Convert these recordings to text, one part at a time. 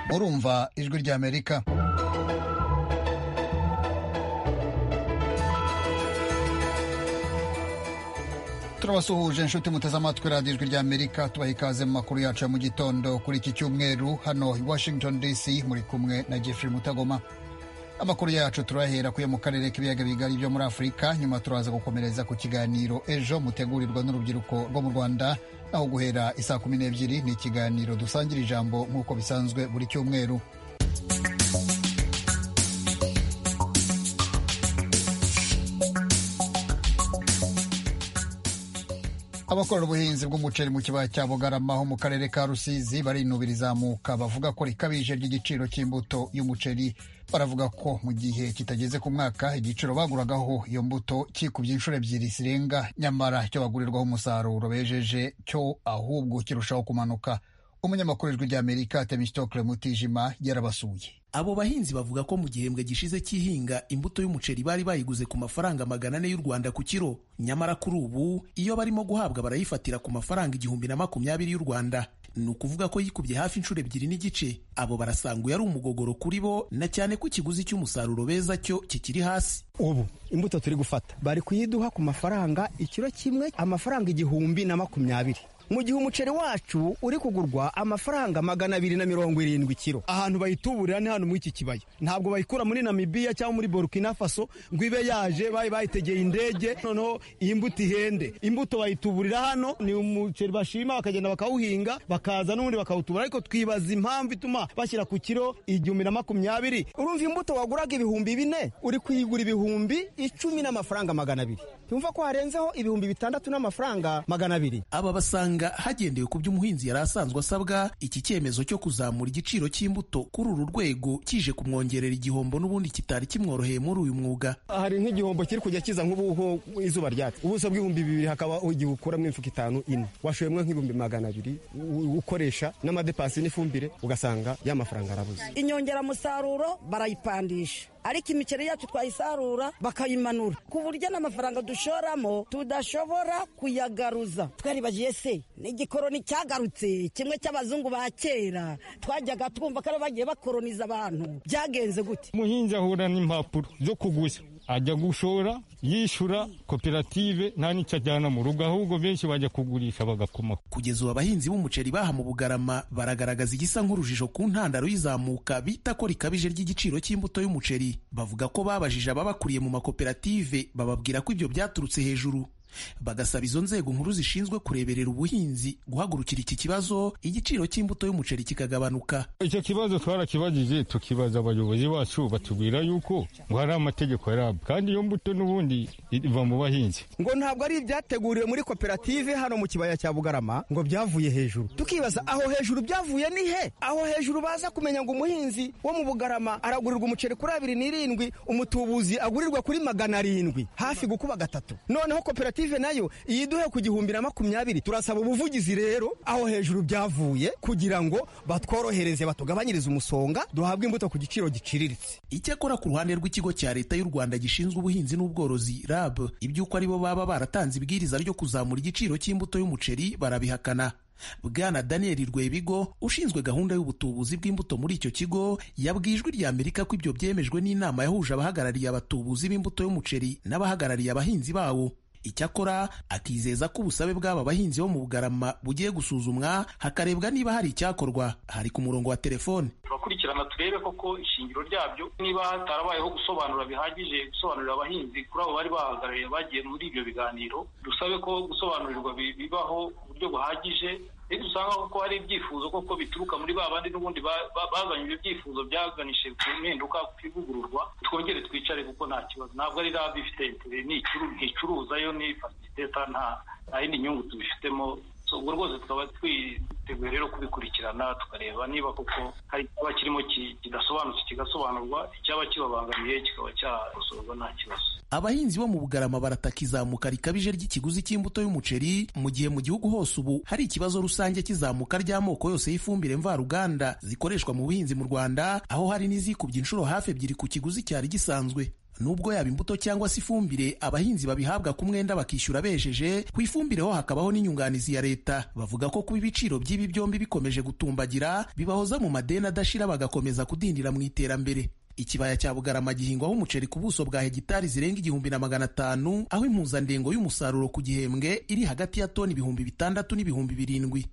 murumva ijwi ry'amerika turabasuhuje inshuti muteze amatwi radiyo ijwi ry'amerika tubaha ikaze mu makuru yacu ya mu gitondo kuri iki cyumweru hano i washington dc muri kumwe na jeffrey mutagoma amakuru yacu turahera kuya mu karere k'ibiyaga bigari byo muri afurika nyuma turaza gukomereza ku kiganiro ejo mutegurirwa n'urubyiruko rwo mu rwanda aho guhera isaa kumi n'ebyiri ni ikiganiro dusangira ijambo nk'uko bisanzwe buri cyumweru abakora ubuhinzi bw'umuceri mu kibaya cya bugarama ho mu karere ka rusizi barinubira izamuka bavuga ko rikabije ry'igiciro cy'imbuto y'umuceri baravuga ko mu gihe kitageze ku mwaka igiciro baguragaho iyo mbuto kikubye inshuro ebyiri zirenga nyamara icyo bagurirwaho umusaruro bejeje cyo ahubwo kirushaho kumanuka umunyamakuru w'ijwi ry'amerika temistokle mutijima yarabasuye abo bahinzi bavuga ko mu gihembwe gishize cy'ihinga imbuto y'umuceri bari bayiguze ku mafaranga magana ane y'u Rwanda ku kiro nyamara kuri ubu iyo barimo guhabwa barayifatira ku mafaranga igihumbi na makumyabiri y'u Rwanda ni ukuvuga ko yikubye hafi inshuro ebyiri n'igice abo barasanga uyu ari umugogoro kuri bo na cyane ko ikiguzi cy'umusaruro beza cyo kikiri hasi ubu imbuto turi gufata bari kuyiduha ku mafaranga ikiro kimwe amafaranga igihumbi na makumyabiri mu gihe umuceri wacu uri kugurwa amafaranga magana abiri na mirongo irindwi kiro ahantu bayituburira ni hano muri iki kibaya ntabwo bayikura muri namibiya cyangwa muri burkina faso ngo ibe yaje bayi bayitegeye indege noneho iyi mbuto ihende imbuto bayituburira hano ni umuceri bashima bakagenda bakawuhinga bakaza n'ubundi bakawutubura ariko twibaza impamvu ituma bashyira ku kiro igihumbi na makumyabiri urumva imbuto waguraga ibihumbi bine uri kuyigura ibihumbi icumi n'amafaranga magana abiri tumva ko harenzeho ibihumbi bitandatu n'amafaranga magana abiri aba basanga hagendewe ku byo umuhinzi yari asanzwe asabwa iki cyemezo cyo kuzamura igiciro cy'imbuto kuri uru rwego kije kumwongerera igihombo n'ubundi kitari kimworoheye muri uyu mwuga hari nk'igihombo kiri kujya kiza nk'ubuho izuba ryacu ubuso bw'ibihumbi bibiri hakaba igihe ukuramo imifuka itanu ine washoyemo nk'ibihumbi magana abiri ukoresha n'amadepansi n'ifumbire ugasanga ya mafaranga arabuze inyongeramusaruro barayipandisha ariko imiceri yacu twayisarura bakayimanura ku buryo n'amafaranga dushoramo tudashobora kuyagaruza twaribagiye se n'igikoroni cyagarutse kimwe cy'abazungu ba kera twajyaga twumva ko ari bagiye bakoroniza abantu byagenze gute umuhinzi ahura n'impapuro zo kuguza ajya gushora yishyura koperative nta n'icyo ajyana mu rugo ahubwo benshi bajya kugurisha bagakomaho kugeza ubu abahinzi b'umuceri baha mu bugarama baragaragaza igisa nk'urujijo ku ntandaro y'izamuka bita ko rikabije ry'igiciro cy'imbuto y'umuceri bavuga ko babajije ababakuriye mu makoperative bababwira ko ibyo byaturutse hejuru bagasaba izo nzego nkuru zishinzwe kureberera ubuhinzi guhagurukira iki kibazo igiciro cy'imbuto y'umuceri kikagabanuka icyo kibazo twarakibajije tukibaza abayobozi bacu batubwira yuko ngo hari amategeko yarabwo kandi iyo mbuto n'ubundi iva mu bahinzi ngo ntabwo ari ibyateguriwe muri koperative hano mu kibaya cya bugarama ngo byavuye hejuru tukibaza aho hejuru byavuye ni he aho hejuru baza kumenya ngo umuhinzi wo mu bugarama aragurirwa umuceri kuri abiri n'irindwi umutubuzi agurirwa kuri magana arindwi hafi gukuba gatatu noneho koperative nayo iyiduhe ku gihumbi na makumyabiri turasaba ubuvugizi rero aho hejuru byavuye kugira ngo batworohereze batugabanyirize umusonga duhabwe imbuto ku giciro giciriritse icyakora ku ruhande rw'ikigo cya leta y'u rwanda gishinzwe ubuhinzi n'ubworozi rab iby'uko aribo baba baratanze ibwiriza ryo kuzamura igiciro cy'imbuto y'umuceri barabihakana bwana daniel rwebigo ushinzwe gahunda y'ubutubuzi bw'imbuto muri icyo kigo yabwiye ijwi rya amerika ko ibyo byemejwe n'inama yahuje abahagarariye abatubuzi b'imbuto y'umuceri n'abahagarariye abahinzi bawo icyakora akizeza ko ubusabe bw'aba bahinzi bo mu bugarama bugiye gusuzumwa hakarebwa niba hari icyakorwa hari ku murongo wa telefone turakurikirana turebe koko ishingiro ryabyo niba hatarabayeho gusobanura bihagije gusobanurira abahinzi kuri abo bari bahagarariye bagiye muri ibyo biganiro dusabe ko gusobanurirwa bibaho ku buryo buhagije iyo dusanga kuko hari ibyifuzo koko bituruka muri ba bandi n'ubundi bazanye ibyo byifuzo byaganishije ku mpinduka ku ivugururwa twongere twicare kuko nta kibazo ntabwo ari rabi ifite nticuruza yo n'ifasiliteta nta yindi nyungu tubifitemo ubwo rwose tukaba twiteguye rero kubikurikirana tukareba niba koko hari icyaba kirimo kidasobanutse kigasobanurwa icyaba kibabangamiye kikaba cyakosorwa nta kibazo abahinzi bo mu bugarama barataka izamuka rikabije ry'ikiguzi cy'imbuto y'umuceri mu gihe mu gihugu hose ubu hari ikibazo rusange cy'izamuka ry'amoko yose y'ifumbire mvaruganda zikoreshwa mu buhinzi mu rwanda aho hari n'izikubye inshuro hafi ebyiri ku kiguzi cyari gisanzwe nubwo yaba imbuto cyangwa se ifumbire abahinzi babihabwa ku mwenda bakishyura besheje ku ifumbire ho hakabaho n'inyunganizi ya leta bavuga ko kuba ibiciro by'ibi byombi bikomeje gutumbagira bibahoza mu madeni adashira bagakomeza kudindira mu iterambere ikibaya cya bugarama gihingwaho umuceri ku buso bwa hegitari zirenga igihumbi na magana atanu aho impuzandengo y'umusaruro ku gihembwe iri hagati ya toni ibihumbi bitandatu n'ibihumbi birindwi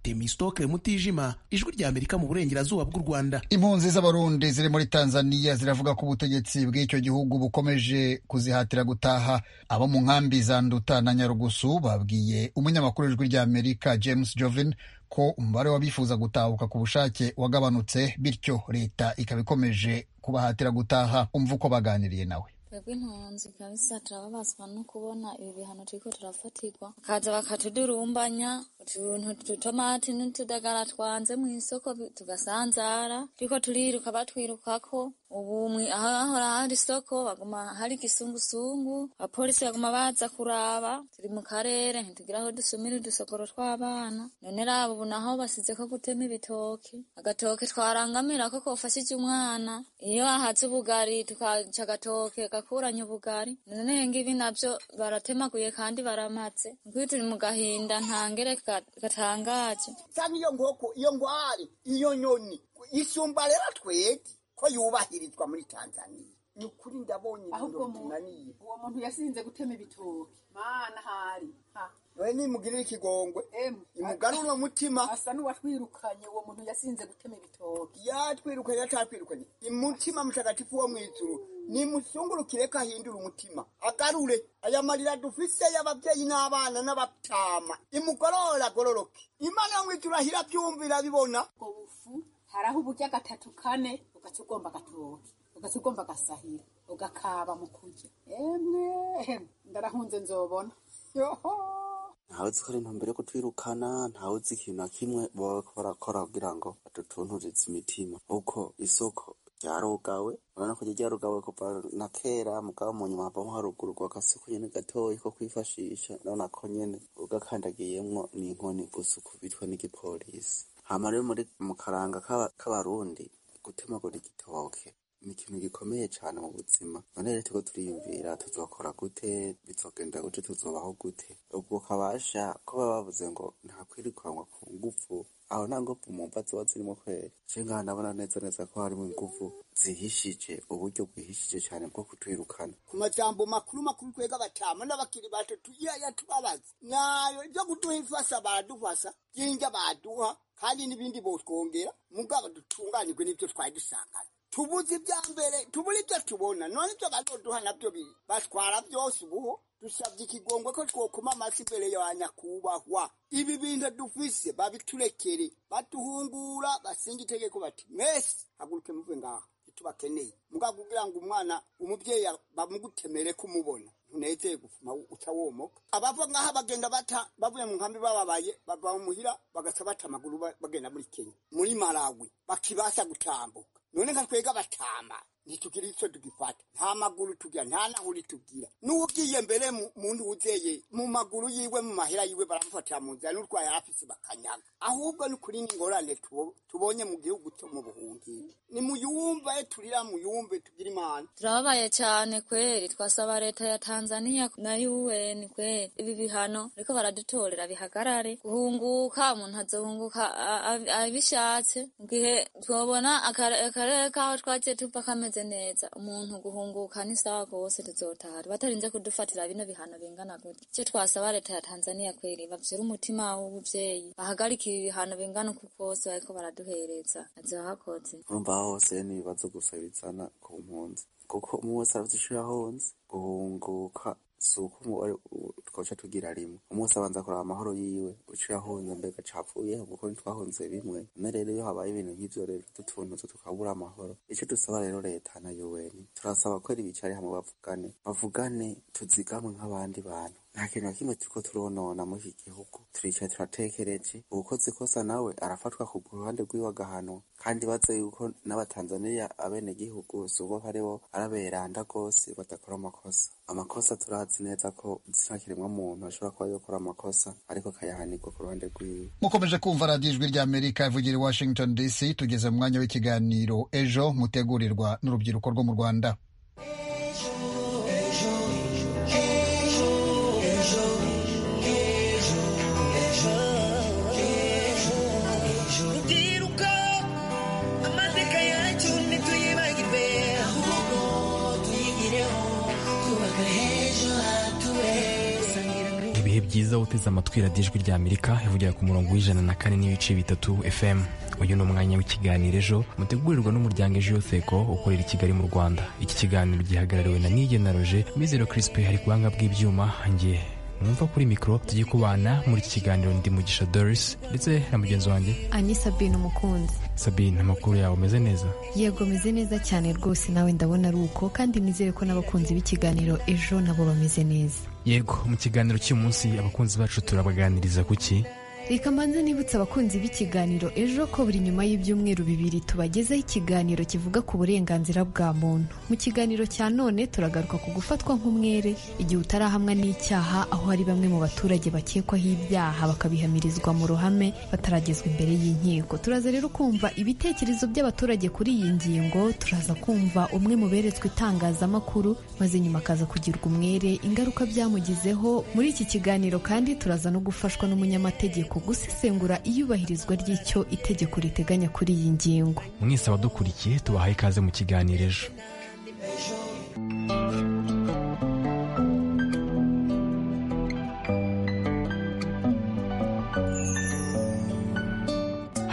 Temistoke Mutijima, Ijwi rya Amerika mu burengerazuba bw'u Rwanda. impunzi z'abarundi ziri muri tanzania ziravuga ko ubutegetsi bw'icyo gihugu bukomeje kuzihatira gutaha abo mu nkambi za nduta na nyarugusu babwiye umunyamakuru w'ijwi rya amerika james jovin ko umubare w'abifuza gutahuka ku bushake wagabanutse bityo leta ikaba ikomeje kubahatira gutaha umva uko baganiriye nawe twebwe impunzi kabisa turababazwa no kubona ibi bihano turiko turafatirwa bakaza bakatudurumbanya utuntu tutomati n'utudagara twanze mu isoko bi- tugasanzara turiko turiruka batwirukako ubu mwi- aho hahora hari isoko baguma hari igisungusungu abapolisi baguma baza kuraba turi mu karere ntitugira aho dusumira udusokoro tw'abana none raba ubu naho basize ko gutema ibitoki agatoke twarangamira ko kofashije umwana iyo ahatse ubugari tukaca agatoke gakuranye ubugari none ngibi nabyo baratemaguye kandi baramatse nk'uyu turi mu gahinda ntangere ga- gatangaje cyangwa iyo ngoko iyo ngwari iyo nyoni isumba rero twebwe ko yubahirizwa muri tanzania ni ukuri ndabonye ahubwo ibintu mu- bitunaniye uwo muntu yasinze gutema ibitoki mana hari ha we nimugirira ikigongwe Emwe. imugarura umutima asa n'uwatwirukanye uwo muntu yasinze gutema ibitoki yatwirukanye yatatwirukanye umutima mutagatifu wo mw'ijuru nimusungurukire ko ahindura umutima agarure aya marira dufise y'ababyeyi n'abana n'abatama imugorora agororoke imana yo mw'ijuru ahira abyumvira bibona ubwo bufu hari aho uburya gatatu kane ugaca ugomba agatoki ugaca ugomba agasahira ugakaba mu kurya emwe emwe, ndarahunze nzobona yoho ntawe uzi ko ari intumbero yo kutwirukana ntawe uzi ikintu na kimwe baba bariko barakora kugira ngo badutunturize imitima kuko isoko ryarugawe urabona ko ryarugawe kuva na kera mugabo mu nyuma havamo harugururwa agasoko nyene gatoyi ko kwifashisha urabona ko nyene ugakandagiyemwo n'inkoni gusa ukubitwa n'igipolisi hama rero muri mu karanga k'aba- k'abarundi gutemagura igitoke ni ikintu gikomeye cyane mu buzima none rero turiko turiyumvira tuzokora gute bizogenda gute tuzobaho gute ubwo kabasha ko baba bavuze ngo nta kwirukanwa ku ngufu aho nta ngufu mu mva ziba zirimo kweri je ngaha ndabona neza neza ko harimo ingufu zihishije uburyo bwihishije cyane bwo kutwirukana ku majambo makuru makuru twega batama n'abakiri bacu tugiye yatubabaza nayo ibyo kuduha ifasa baradufasa byinjya baduha kandi n'ibindi botwongera mugabo dutunganyirwe n'ibyo twari dusanganye tubuze ibya mbere tubura ibyo tubona none ibyo bazoduha nabyo bi- batwara byose ubuho dusabye ikigongwe ko twokoma amasi imbere ya nyakubahwa ibi bintu dufise babiturekere batuhungura basinga itegeko bati mwese haguruke muve ngaha tubakeneye mugabo kugira ngo umwana umubyeyi bamugutemere kumubona ntunezeye gufuma utawomoka abava ngaha bagenda bata bavuye mu nkambi bababaye bava mu muhira bagaca bata amaguru ba- bagenda muri kenya muri malawi bakibasha gutambuka none nka twega batama ntitugira icyo tugifata nta maguru tugira nta nahuri tugira n'uwo ugiye mbere mu- mu ndi uzeye mu maguru yiwe mu mahera yiwe baramufatira mu nzira n'urwaye afise bakanyaga ahubwo ni kuri n'ingorane tubo- tubonye mu gihugu cyo mu buhungiro ni muyumve turira muyumve tugira imana turababaye cyane kweri twasaba leta ya tanzania na un kweri ibi bihano ariko baradutorera bihagarare guhunguka umuntu azohunguka a- a- abishatse mu gihe twabona akare- akarere kaho twagiye tuva kameze neza umuntu guhunguka ni sawa rwose tuzotahari batarinze kudufatira bino bihano bingana gutya icyo twasaba leta ya tanzania kweri bavyura umutima w'ubuvyeyi bahagarike ibi bihano bingana uku kose bariko baraduhereza azohakoze urumva hose ni ibibazo gusa bizana ku mpunzi kuko umwe wese aravuze ishuri ahonze guhunguka si uko umubare u- twoca tugira rimwe umwe wese abanza kuraba amahoro yiwe uciye ahonze mbega capfuyeho kuko ntitwahonze bimwe none rero iyo habaye ibintu nk'ivyo rero dutunutse tukabura amahoro ico dusaba rero leta na yuweni turasaba ko ari bicare hamwe bavugane bavugane tuzigamwe nk'abandi bantu nta kintu na kimwe turiko turonona muri iki gihugu turicaye turatekereje uwukoze ikosa nawe arafatwa ku ruhande rwiwe agahanwa kandi baze yuko n'abatanzaniya abenegihugu subo haribo araberanda rwose badakora amakosa amakosa turazi neza ko nta kiremwa muntu ashobora kuba yokora amakosa ariko akayahanirwa ku ruhande rwiwe mukomeje kumva radiyo ijwi rya amerika ivugira i washington dc tugeze mu mwanya w'ikiganiro ejo mutegurirwa n'urubyiruko rwo mu rwanda byiza uteze amatwi radiyo ijwi rya amerika ivugira ku murongo w'ijana na kane n'ibice bitatu fm uyu ni umwanya w'ikiganiro ejo mutegurirwa n'umuryango ejo yoseko ukorera i kigali mu rwanda iki kiganiro gihagarariwe na nigena roje mizero kirisipe hari ku buhanga bw'ibyuma nge mwumva kuri mikoro tugiye kubana muri iki kiganiro ndi mugisha doris ndetse na mugenzi wanjye ani sabine umukunzi sabine amakuru yawe ameze neza yego meze neza cyane rwose nawe ndabona ari uko kandi nizere ko n'abakunzi b'ikiganiro ejo nabo bameze neza yego mu kiganiro cy'uyu munsi abakunzi bacu turabaganiriza ku ki reka mbanze nibutse abakunzi b'ikiganiro ejo ko buri nyuma y'ibyumweru bibiri tubagezaho ikiganiro kivuga ku burenganzira bwa muntu mu kiganiro cya none turagaruka ku gufatwa nk'umwere igihe utarahamwa n'icyaha aho hari bamwe mu baturage bakekwaho ibyaha bakabihamirizwa mu ruhame bataragezwa imbere y'inkiko turaza rero kumva ibitekerezo by'abaturage kuri iyi ngingo turaza kumva umwe mu beretswe itangazamakuru maze nyuma akaza kugirwa umwere ingaruka byamugizeho muri iki kiganiro kandi turaza no gufashwa n'umunyamategeko gusesengura iyubahirizwa ry'icyo itegeko riteganya kuri iyi ngingo mwese abadukurikiye tubahaye ikaze mu kiganiro ejo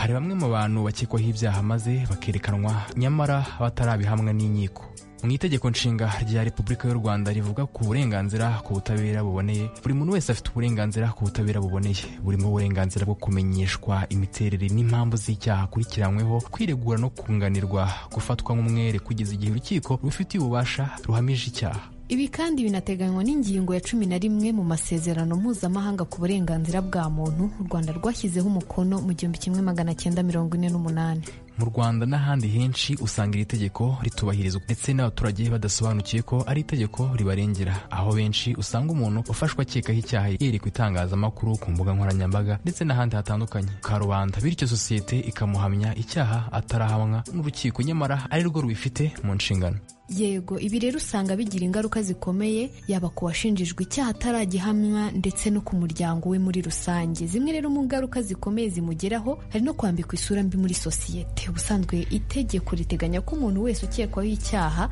hari bamwe mu bantu bakekwaho ibyaha maze bakerekanwa nyamara batarabihamwa n'inkiko mu itegeko nshinga rya repubulika y'u rwanda rivuga ku burenganzira ku butabera buboneye buri muntu wese afite uburenganzira ku butabera buboneye burimo uburenganzira bwo kumenyeshwa imiterere n'impamvu z'icyaha akurikiranyweho kwiregura no kunganirwa gufatwa nk'umwere kugeza igihe urukiko rubifitiye ububasha ruhamije icyaha ibi kandi binateganywa n'ingingo ya cumi na rimwe mu masezerano mpuzamahanga ku burenganzira bwa muntu u rwanda rwashyizeho umukono mu gihumbi kimwe magana cyenda mirongo ine n'umunani mu rwanda n'ahandi henshi usanga iri tegeko ritubahirizwa ndetse n'abaturage badasobanukiye ko ari itegeko ribarengera aho benshi usanga umuntu ufashwe akekaho icyaha yerekwa itangazamakuru ku mbuga nkoranyambaga ndetse n'ahandi hatandukanye ka rubanda bityo sosiyete ikamuhamya icyaha atarahamwa n'urukiko nyamara ari rwo rubifite mu nshingano yego ibi rero usanga bigira ingaruka zikomeye yaba ku washinjijwe icyaha ataragihamwa ndetse no ku muryango we muri rusange zimwe rero mu ngaruka zikomeye zimugeraho hari no kwambikwa isura mbi muri sosiyete ubusanzwe itegeko riteganya ko umuntu wese ukekwaho icyaha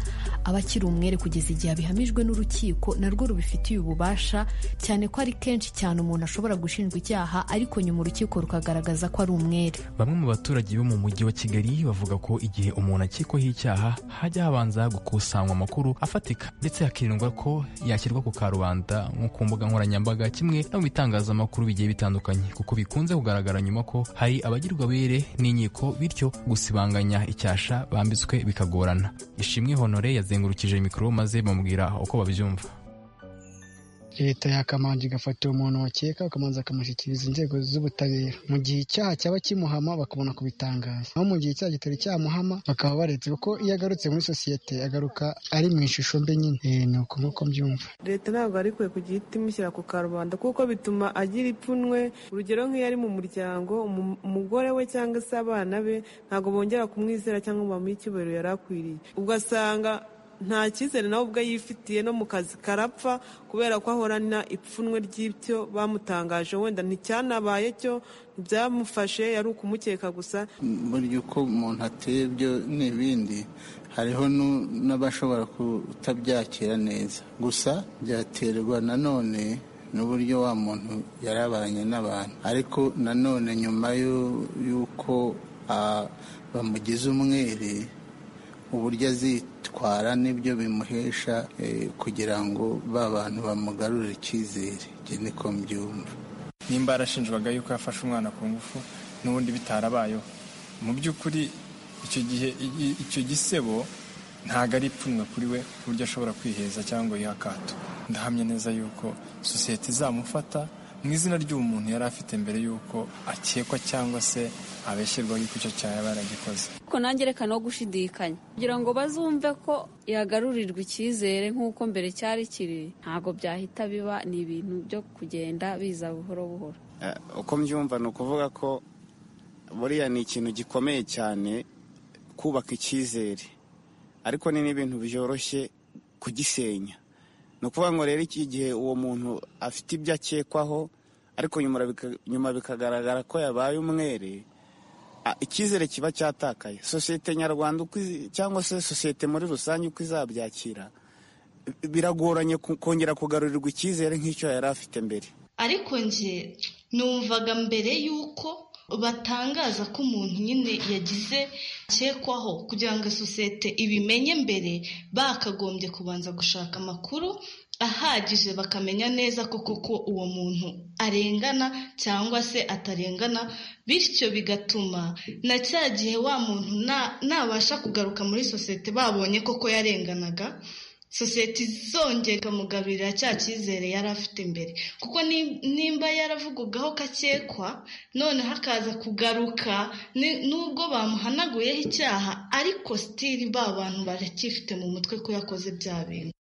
aba akiri umwere kugeza igihe abihamijwe n'urukiko narwo rubifitiye ububasha cyane ko ari kenshi cyane umuntu ashobora gushinjwa icyaha ariko nyuma urukiko rukagaragaza ko ari umwere bamwe mu baturage bo mu mujyi wa kigali bavuga ko igihe umuntu akekwaho icyaha hajya habanza gukusanywa amakuru afatika ndetse hakirindwa ko yashyirwa ku karubanda nko ku mbuga nkoranyambaga kimwe no mu bitangazamakuru bigiye bitandukanye kuko bikunze kugaragara nyuma ko hari abagirwa bere n'inkiko bityo gusibanganya icyasha bambitswe bikagorana ishimwe honore yazengurukije mikoro maze bamubwira uko babyumva leta yakamanje igafata uwo muntu wakeka akamanza akamushyikiriza inzego z'ubutabera mu gihe icyaha cyaba kimuhama bakabona kubitangaza aho mu gihe icyaha kitari cyamuhama bakaba baretse kuko iyo agarutse muri sosiyete agaruka ari mu ishusho mbi nyine ni uko nk'uko mbyumva leta ntabwo ari kwe kugihita imushyira ku karubanda kuko bituma agira ipfunwe urugero nk'iyo ari mu muryango umugore we cyangwa se abana be ntabwo bongera kumwizera cyangwa ngo bamuhe icyubahiro yari akwiriye ugasanga nta cyizere nawe ubwe yifitiye no mu kazi karapfa kubera ko ahorana ipfunwe ry'ibyo bamutangaje wenda nticyanabaye cyo ntibyamufashe yari ukumukeka gusa burya uko umuntu ateye ibyo n'ibindi hariho n'abashobora kutabyakira neza gusa byaterwa nanone n'uburyo wa muntu yarabanye n'abantu ariko nanone nyuma y'uko bamugize umwere uburyo azitwara n'ibyo bimuhesha kugira ngo ba bantu bamugarure icyizere njye niko mbyumva nimba yarashinjwaga yuko yafashe umwana ku ngufu n'ubundi bitarabayeho mu by'ukuri icyo gihe icyo gisebo ntabwo ari ipfunwe kuri we ku buryo ashobora kwiheza cyangwa yiha akato ndahamya neza yuko sosiyete izamufata mu izina ry'uwo muntu yari afite mbere y'uko akekwa cyangwa se abeshyirwaho yuko icyo cyaha yaba yaragikoze ariko nanjye reka no gushidikanya kugira ngo bazumve ko yagarurirwa icyizere nk'uko mbere cyari kiri ntabwo byahita biba ni ibintu byo kugenda biza buhoro buhoro uko mbyumva ni ukuvuga ko buriya ni ikintu gikomeye cyane kubaka icyizere ariko ni n'ibintu byoroshye kugisenya ni ukuvuga ngo rero iki gihe uwo muntu afite ibyo akekwaho ariko nyuma bikagaragara ko yabaye umwere icyizere kiba cyatakaye sosiyete nyarwanda cyangwa se sosiyete muri rusange uko izabyakira biragoranye kongera kugarurirwa icyizere nk'icyo yari afite mbere ariko njye numvaga mbere y'uko batangaza ko umuntu nyine yagize akekwaho kugira ngo sosiyete ibimenye mbere bakagombye kubanza gushaka amakuru ahagije bakamenya neza ko koko uwo muntu arengana cyangwa se atarengana bityo bigatuma na cya gihe wa muntu nabasha kugaruka muri sosiyete babonye koko yarenganaga sosiyete izongera ikamugabirira cya cyizere yari afite mbere kuko nimba yaravugagaho kakekwa noneho akaza kugaruka nubwo bamuhanaguyeho icyaha ariko sitiri ba bantu baracyifite mu mutwe ko yakoze bya bintu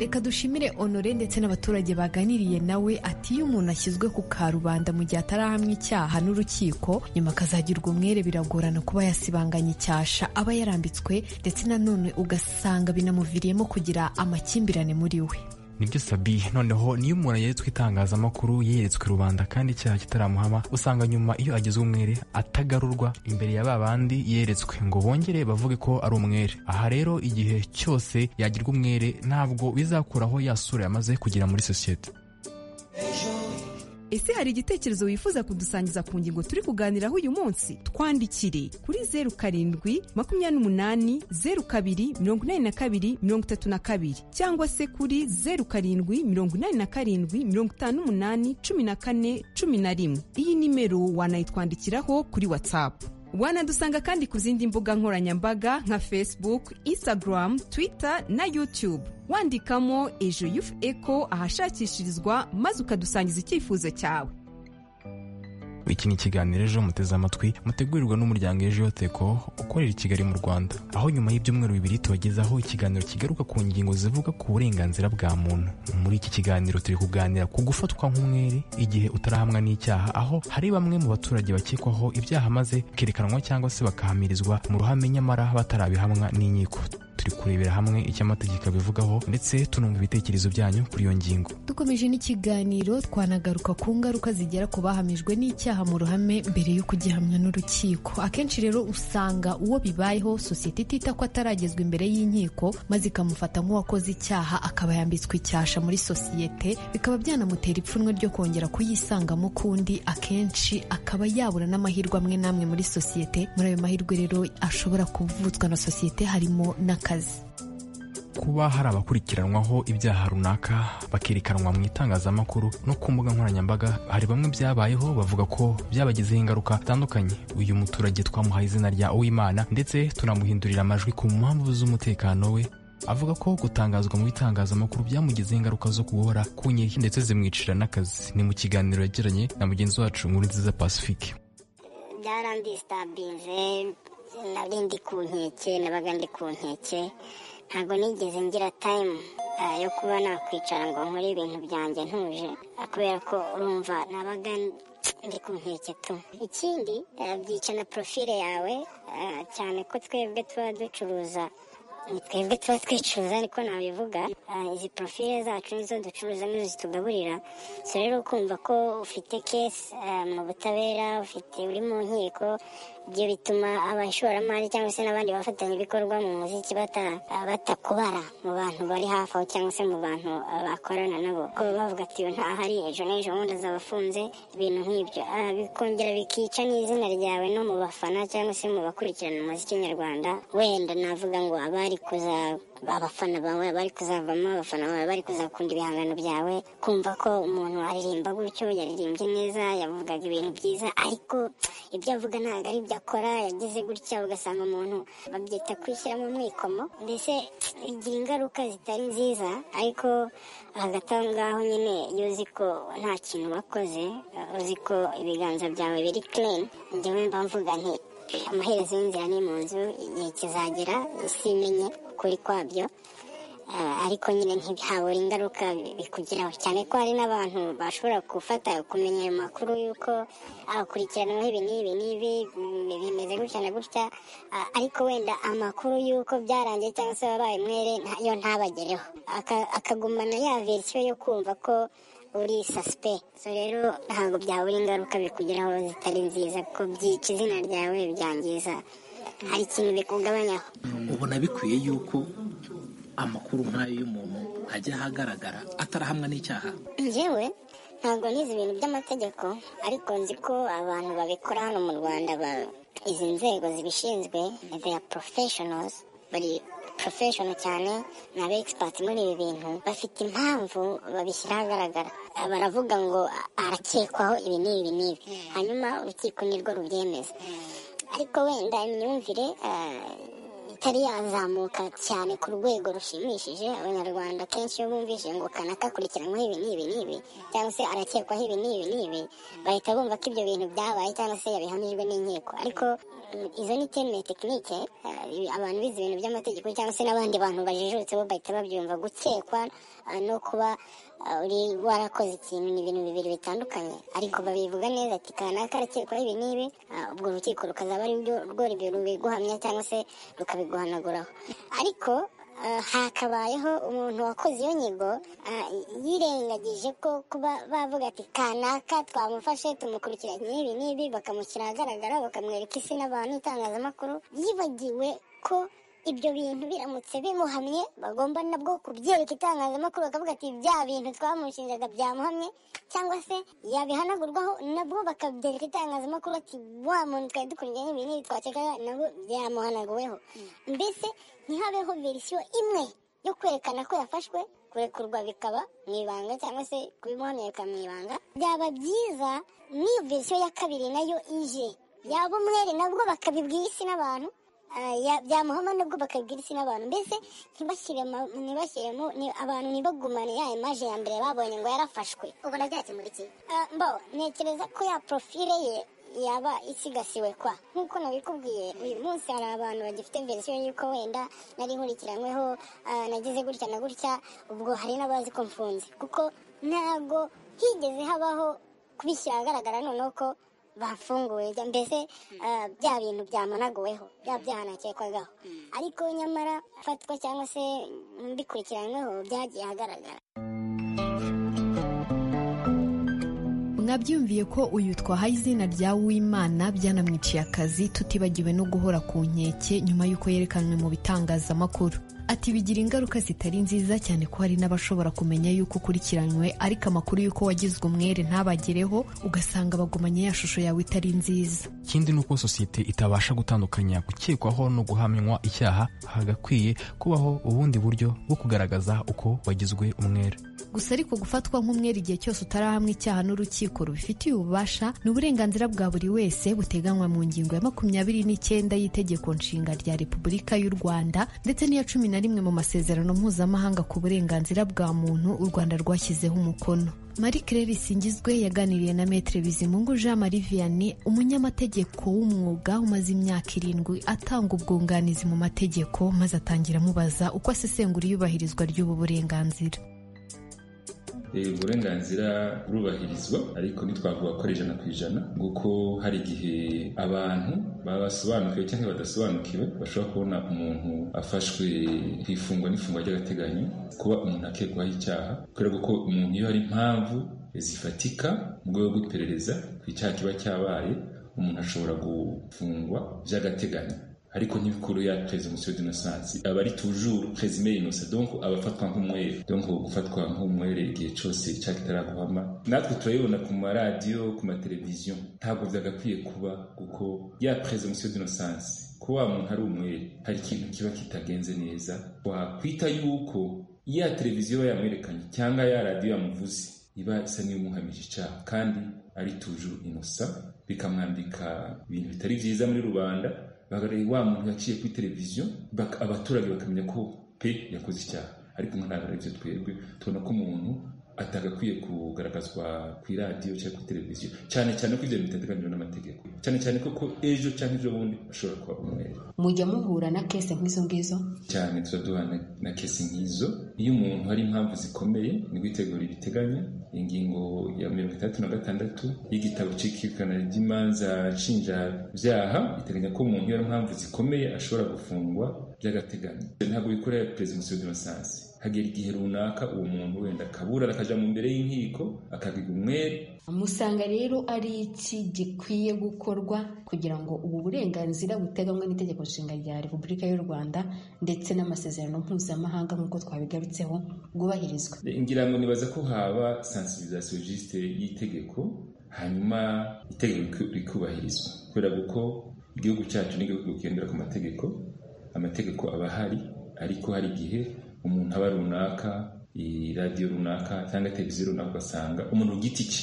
reka dushimire honore ndetse n'abaturage baganiriye nawe ati iyo umuntu ashyizwe ku karubanda mu gihe atarahamya icyaha n'urukiko nyuma akazagirwa umwere biragorana kuba yasibanganya icyasha aba yarambitswe ndetse nanone ugasanga binamuviriyemo kugira amakimbirane muri we nibyo sabi noneho niyo umuntu yeretswe itangazamakuru yeretswe rubanda kandi icyaha kitaramuhama usanga nyuma iyo agizwe umwere atagarurwa imbere ya babandi yeretswe ngo bongere bavuge ko ari umwere aha rero igihe cyose yagirwa umwere ntabwo bizakuraho ya sura yamaze kugira muri sosiyete ese hari igitekerezo wifuza kudusangiza ku ngingo turi kuganiraho uyu munsi twandikire kuri zeru karindwi makumyabiri n'umunani zeru kabiri mirongo inani na kabiri mirongo itatu na kabiri cyangwa se kuri zeru karindwi mirongo inani na karindwi mirongo itanu n'umunani cumi na kane cumi na rimwe iyi nimero wanayitwandikiraho kuri watsapu wanadusanga kandi ku zindi mbuga nkoranyambaga nka facebook instagram twitter na youtube wandikamo ejo yufu eko ahashakishirizwa maze ukadusangiza icyifuzo cyawe iki ni ikiganiro ejo muteze amatwi mutegurirwa n'umuryango ejo yoteko ukorera i kigali mu rwanda aho nyuma y'ibyumweru bibiri tubagezaho ikiganiro kigaruka ku ngingo zivuga ku burenganzira bwa muntu muri iki kiganiro turi kuganira ku gufatwa nk'umwere igihe utarahamwa n'icyaha aho hari bamwe mu baturage bakekwaho ibyaha maze bikerekanwa cyangwa se bakahamirizwa mu ruhame nyamara batarabihamwa n'inkiko turi kurebera hamwe icyo amategeko abivugaho ndetse tunumva ibitekerezo byanyu kuri iyo ngingo dukomeje n'ikiganiro twanagaruka ku ngaruka zigera ku bahamijwe n'icyaha mu ruhame mbere yo kugihamya n'urukiko akenshi rero usanga uwo bibayeho sosiyete itita ko ataragezwa imbere y'inkiko maze ikamufata nk'uwakoze icyaha akaba yambitswe icyasha muri sosiyete bikaba byanamutera ipfunwe ryo kongera kuyisangamo ukundi akenshi akaba yabura n'amahirwe amwe n'amwe muri sosiyete muri ayo mahirwe rero ashobora kuvutswa na sosiyete harimo n'akazi kuba hari abakurikiranwaho ibyaha runaka bakerekanwa mu itangazamakuru no ku mbuga nkoranyambaga hari bamwe byabayeho bavuga ko byabagizeho ingaruka zitandukanye uyu muturage twamuhaye izina rya uwimana ndetse tunamuhindurira amajwi ku mpamvu z'umutekano we avuga ko gutangazwa mu bitangazamakuru byamugizeho ingaruka zo guhora ku nkeke ndetse zimwicira n'akazi ni mu kiganiro yagiranye na mugenzi wacu nkuru nziza pacifique byarandisitabirize nari ndi ku nkeke nabaga ndi ku nkeke ntabwo nigeze ngira tayimu yo kuba nakwicara ngo nkore ibintu byanjye ntuje kubera ko urumva nabaga ndi ku nkeke tu ikindi byica na porofile yawe cyane ko twebwe tuba ducuruza ni twebwe tuba twicuruza ariko nabivuga izi porofile zacu nizo ducuruza nizo zitugaburira so rero ukumva ko ufite kesi mu butabera ufite uri mu nkiko ibyo bituma abashoramari cyangwa se n'abandi bafatanyabikorwa mu muziki batakubara mu bantu bari hafi aho cyangwa se mu bantu bakorana nabo ko bavuga ati ntahari ejo n'ejo bundi azaba afunze ibintu nk'ibyo bikongera bikica n'izina ryawe no mu bafana cyangwa se mu bakurikirana umuziki nyarwanda wenda navuga ngo abari kuza abafana bawe bari kuzavamo abafana bawe bari kuzakunda ibihangano byawe kumva ko umuntu aririmba gutyo yaririmbye neza yavugaga ibintu byiza ariko ibyo avuga ntabwo ari ibyo akora yagize gutya ugasanga umuntu babyita kwishyira mu mwikomo mbese igira ingaruka zitari nziza ariko hagati aho ngaho nyine iyo uzi ko nta kintu wakoze uzi ko ibiganza byawe biri kireni njyewe mba mvuga nti amaherezo y'inzira ni mu nzu igihe kizagera isi imenye ukuri kwabyo ariko nyine ntihabura ingaruka bikugeraho cyane ko hari n'abantu bashobora gufata kumenya ayo makuru y'uko akurikiranaho ibi n'ibi n'ibi bimeze gutya na gutya ariko wenda amakuru y'uko byarangiye cyangwa se wabaye umwere yo ntabagereho akagumana ya verisiyo yo kumva ko uri sasipe so rero ntabwo byabura ingaruka bikugeraho zitari nziza kuko byica izina ryawe byangiza hari ikintu bikugabanyaho ubona bikwiye yuko amakuru nk'ayo y'umuntu ajya ahagaragara atarahamwa n'icyaha njyewe ntabwo nizi ibintu by'amategeko ariko nzi ko abantu babikora hano mu rwanda ba- izi nzego zibishinzwe they are professionals bari professional cyane ni aba experts muri ibi bintu bafite impamvu babishyira ahagaragara baravuga ngo arakekwaho ibi n'ibi n'ibi hanyuma urukiko nirwo rubyemeza ariko wenda imyumvire ah, itari yazamuka cyane ku rwego rushimishije abanyarwanda kenshi iyo bumvise ngo kanaka akurikiranyweho ibi n'ibi n'ibi cyangwa se arakekwaho ibi n'ibi n'ibi bahita bumva ko ibyo bintu byabaye cyangwa se yabihamijwe n'inkiko ariko mm, izo ni terme tekinike abantu bize ibintu by'amategeko cyangwa se n'abandi bantu bajijutse bo bahita babyumva gukekwa ah, no kuba ah, uri warakoze ikintu ni ibintu bibiri bitandukanye ariko babivuga neza ati kanaka arakekwaho ibi n'ibi ah, ubwo urukiko rukazaba ari rwo rwo rubiguhamya cyangwa se rukabiguhanaguraho ariko ah, hakabayeho umuntu wakoze iyo nyigo ah, yirengagije ko kuba bavuga ati kanaka twamufashe tumukurikiranye n'ibi n'ibi bakamushyira ahagaragara bakamwereka isi n'abantu itangazamakuru yibagiwe ko ibyo bintu biramutse bimuhamye bagomba nabwo kubyereka itangazamakuru bakavuga ati bya bintu twamushinjaga byamuhamye cyangwa se yabihanagurwaho nabwo bakabyereka itangazamakuru ati wa muntu twari dukurikiranye ibi n'ibi twakekaga nabwo byamuhanaguweho mbese ntihabeho verisiyo imwe yo kwerekana ko yafashwe kurekurwa bikaba mu ibanga cyangwa se kubimuhamenyeka mu ibanga byaba byiza n'iyo verisiyo ya kabiri nayo ije yaba umwere nabwo bakabibwira isi n'abantu ah, ya- byamuhama nabwo bakabibwira isi n'abantu mbese ntibashyiremo ntibashyiremo ni- abantu ntibagumane ya imaje ya mbere babonye ngo yarafashwe ubona byakemura iki Ah, mbo ntekereza ko ya profile ye yaba isigasiwe kwa nk'uko nabikubwiye uyu munsi hari abantu bagifite verisiyo y'uko wenda nari nkurikiranyweho ah, nagize gutya na gutya ubwo hari n'abazi ko mfunze kuko ntabwo higeze habaho kubishyira ahagaragara noneho ko bafunguye jya- mbese ah, bya bintu byamunaguweho bya byaha nakekwagaho ariko nyamara afatwa cyangwa se bikurikiranyweho byagiye ahagaragara mwabyumviye ko uyu twaha izina rya uwimana byanamwiciye akazi tutibagiwe no guhora ku nkeke nyuma y'uko yerekanwe mu bitangazamakuru ati bigira ingaruka zitari nziza cyane ko hari n'abashobora kumenya y'uko ukurikiranywe ariko amakuru y'uko wagizwe umwere ntabagereho ugasanga bagumanye ya shusho yawe itari nziza ikindi ni uko sosiyete itabasha gutandukanya gukekwaho no guhamywa icyaha hagakwiye kubaho ubundi buryo bwo kugaragaza uko wagizwe umwere gusa ariko gufatwa nk'umwere igihe cyose utarahamwa icyaha n'urukiko rubifitiye ububasha ni uburenganzira bwa buri wese buteganywa mu ngingo ya makumyabiri n'icyenda y'itegeko nshinga rya repubulika y'u rwanda ndetse n'iya cumi na rimwe mu masezerano mpuzamahanga ku burenganzira bwa muntu u rwanda rwashyizeho umukono marie claire singizwe yaganiriye na metre bizimungu jean marie vianney umunyamategeko w'umwuga umaze imyaka irindwi atanga ubwunganizi mu mategeko maze atangira amubaza uko asesengura iyubahirizwa ry'ubu burenganzira Eh, uburenganzira burubahirizwa ariko ntitwavuga ko ari ijana ku ijana kuko hari igihe abantu baba basobanukiwe cyangwa badasobanukiwe bashobora kubona umuntu afashwe ku ifungwa n'ifungwa ry'agateganyo kuba umuntu akekwaho icyaha kubera ko umuntu iyo hari impamvu zifatika mu rwego rw'iperereza ku icyaha kiba cyabaye umuntu ashobora gufungwa by'agateganyo ariko ntibikuru ya presumption d'innocence aba ari toujours présumé innocent donc aba afatwa nk'umwere donc gufatwa nk'umwere igihe cyose icyaha kitaraguhama natwe turayibona ku maradiyo ku mateleviziyo ntabwo byagakwiye kuba kuko ya presumption d'innocence ko wa muntu ari umwere hari ikintu kiba kitagenze neza wakwita yuko ya televiziyo yamwerekanye cyangwa ya radiyo yamuvuze iba isa n'iyomuhamije icyaha kandi ari toujours innocent bikamwambika ibintu bitari byiza muri rubanda bagaragaye wa muntu yaciye kuri televiziyo bak- abaturage bakamenya ko pe yakoze icyaha ariko nka ntabwo aribyo twebwe tubona ko umuntu atagakwiye kugaragazwa ku iradiyo cyangwa kuri televiziyo cyane cyane ko ibyo bintu bitateganyijwe n'amategeko cyane cyane ko ko ejo cyangwa ejo bundi ashobora kuba umwere mujya muhura na kese nk'izo ngizo cyane tuba duhana na kesi nk'izo iyo umuntu hari impamvu zikomeye nibwo itegura ibiteganya ingingo ya mirongo itandatu na gatandatu y'igitabo cy'ikirikana ry'imanza nshinjabyaha iteganya ko umuntu iyo hari impamvu zikomeye ashobora gufungwa by'agateganyo ntabwo bikorera presumption d'innocence hagera igihe runaka uwo muntu wenda akaburana akaja mu mbere y'inkiko akabiga umwere musanga rero ari iki gikwiye gukorwa kugira ngo ubu burenganzira buteganywa n'itegeko nshinga rya repubulika y'u rwanda ndetse n'amasezerano mpuzamahanga nk'uko twabigarutseho bwubahirizwa ngira ngo nibaza ko haba sensibilisation juste y'itegeko hanyuma itegeko rikubahirizwa kubera ko igihugu cyacu ni igihugu kigendera ku mategeko amategeko aba ahari ariko hari igihe umuntu aba runaka radiyo runaka cyangwa televiziyo runaka ugasanga umuntu ku giti cye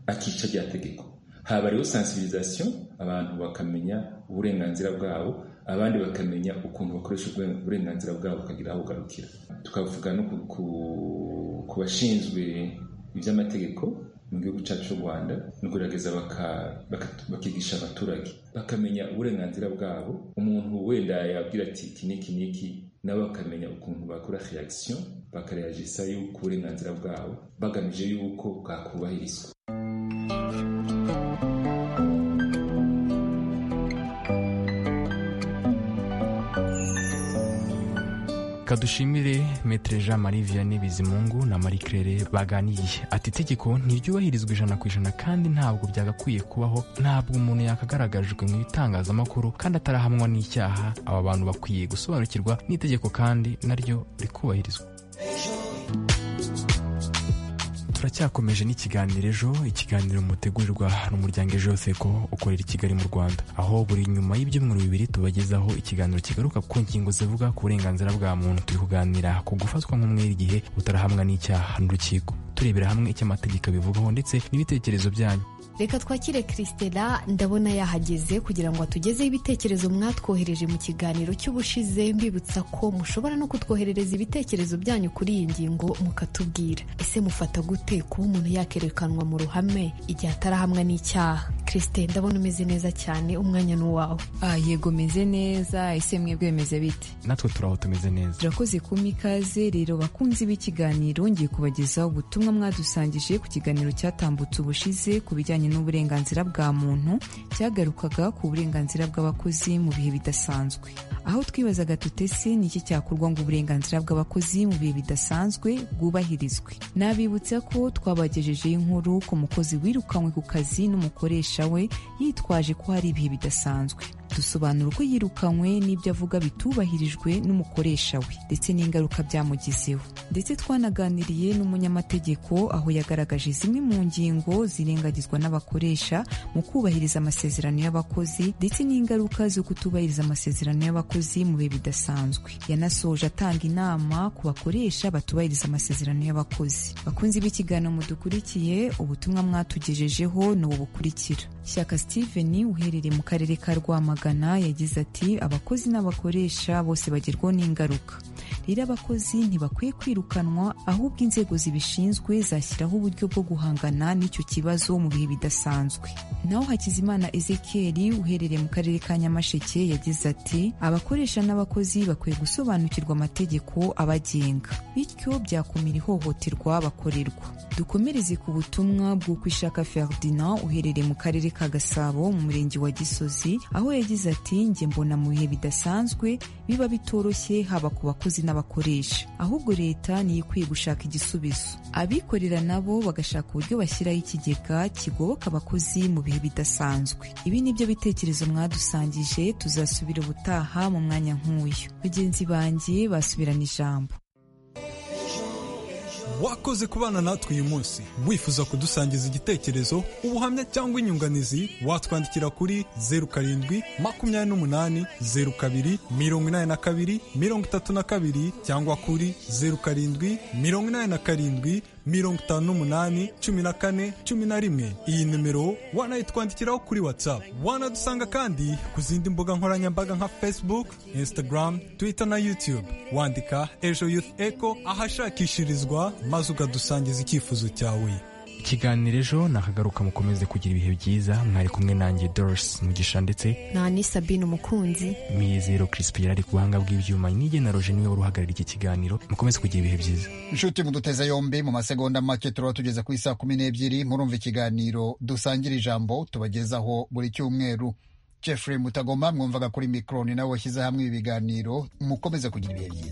akica rya tegeko haba rero sensibilisation abantu bakamenya uburenganzira bwabo abandi bakamenya ukuntu bakoresha uburenganzira bwabo bukagira aho bugarukira tukavuga no ku bashinzwe iby'amategeko mu gihugu cyacu cy'u rwanda no kugerageza bakigisha abaturage bakamenya uburenganzira bwabo umuntu wenda yabwira ati iki n'iki n'iki nabo bakamenya ukuntu bakora reaction bakareyagisa y'uko uburenganzira bwabo bagamije y'uko bwakubahirizwa kadushimire metere jean marie vianney bizimungu na marie claire baganiye ati itegeko ntiryubahirizwa ijana ku ijana kandi ntabwo byagakwiye kubaho ntabwo umuntu yakagaragajwe mu bitangazamakuru kandi atarahamwa n'icyaha aba bantu bakwiye gusobanukirwa n'itegeko kandi naryo rikubahirizwa turacyakomeje n'ikiganiro ejo ikiganiro mutegurirwa n'umuryango ejo seko ukorera i kigali mu rwanda aho buri nyuma y'ibyumweru bibiri tubagezaho ikiganiro kigaruka ku ngingo zivuga ku burenganzira bwa muntu turi kuganira ku gufatwa nk'umwere igihe utarahamwa n'icyaha n'urukiko turebera hamwe icyo amategeko abivugaho ndetse n'ibitekerezo byanyu reka twakire christela ndabona yahageze kugira ngo atugezeho ibitekerezo mwatwohereje mu kiganiro cy'ubushize mbibutsa ko mushobora no kutwoherereza ibitekerezo byanyu kuri iyi ngingo mukatubwira ese mufata gute kuba umuntu yakerekanwa mu ruhame igihe atarahamwa n'icyaha christela ndabona umeze neza cyane umwanya ni uwawe ah yego meze neza ese mwebwe bimeze bite natwe turaho tumeze neza turakoze kumpa ikaze rero bakunzi b'ikiganiro ngiye kubagezaho ubutumwa mwadusangije ku kiganiro cyatambutse ubushize ku bijyanye n'uburenganzira bwa muntu cyagarukaga ku burenganzira bw'abakozi mu bihe bidasanzwe aho twibazaga tutese ni iki cyakorwa ngo uburenganzira bw'abakozi mu bihe bidasanzwe bwubahirizwe nabibutsa ko twabagejejeho inkuru ku mukozi wirukanywe ku kazi n'umukoresha we yitwaje ko hari ibihe bidasanzwe dusobanura uko yirukanywe n'ibyo avuga bitubahirijwe n'umukoresha we ndetse n'ingaruka byamugizeho ndetse twanaganiriye n'umunyamategeko aho yagaragaje zimwe mu ngingo zirengagizwa n'abakoresha mu kubahiriza amasezerano y'abakozi ndetse n'ingaruka zo kutubahiriza amasezerano y'abakozi mu bihe bidasanzwe yanasoje atanga inama ku bakoresha batubahiriza amasezerano y'abakozi bakunzi b'ikiganiro mudukurikiye ubutumwa mwatugejejeho ni ubu bukurikira shyaka steven uherereye mu karere ka rwamagana yagize ati abakozi n'abakoresha bose bagerwaho n'ingaruka rero abakozi ntibakwiye kwirukanwa ahubwo inzego zibishinzwe zashyiraho uburyo bwo guhangana n'icyo kibazo mu bihe bidasanzwe naho hakizimana ezekiel uherereye mu karere ka nyamasheke yagize ati abakoresha n'abakozi bakwiye gusobanukirwa amategeko abagenga bityo byakumira ihohoterwa bakorerwa dukomereze ku butumwa bw'uko ishaka ferdinand uherereye mu karere ka gasabo mu murenge wa gisozi aho yagize yagize ati njye mbona mu bihe bidasanzwe biba bitoroshye haba ku bakozi n'abakoresha ahubwo leta niyo ikwiye gushaka igisubizo abikorera nabo bagashaka uburyo bashyiraho ikigega kigoboka abakozi mu bihe bidasanzwe ibi ni byo bitekerezo mwadusangije tuzasubira ubutaha mu mwanya nk'uyu bagenzi banjye basubirana ijambo wakoze kubana natwe uyu munsi wifuza kudusangiza igitekerezo ubuhamya cyangwa inyunganizi watwandikira kuri zeru karindwi makumyabiri n'umunani zeru kabiri mirongo inani na kabiri mirongo itatu na kabiri cyangwa kuri zeru karindwi mirongo inani na karindwi mirongo itanu n'umunani cumi na kane cumi na rimwe iyi nimero wanayitwandikiraho kuri watsapu wanadusanga kandi ku zindi mbuga nkoranyambaga nka facebook instagram twitter na youtube wandika ejo youth eco ahashakishirizwa maze ukadusangiza icyifuzo cyawe ikiganiro ejo nakagaruka mukomeze kugira ibihe byiza mwari kumwe nanjye doris mugisha ndetse na ni sabine umukunzi miyizero crispin ari ku buhanga bw'ibyuma n'igena roje niwe wari uhagarariye iki kiganiro mukomeze kugira ibihe byiza inshuti muduteze yombi mu masegonda make turaba tugeze ku isaa kumi n'ebyiri murumva ikiganiro dusangira ijambo tubagezaho buri cyumweru jeffrey mutagoma mwumvaga kuri mikoroni nawe washyize hamwe ibiganiro mukomeze kugira ibihe byiza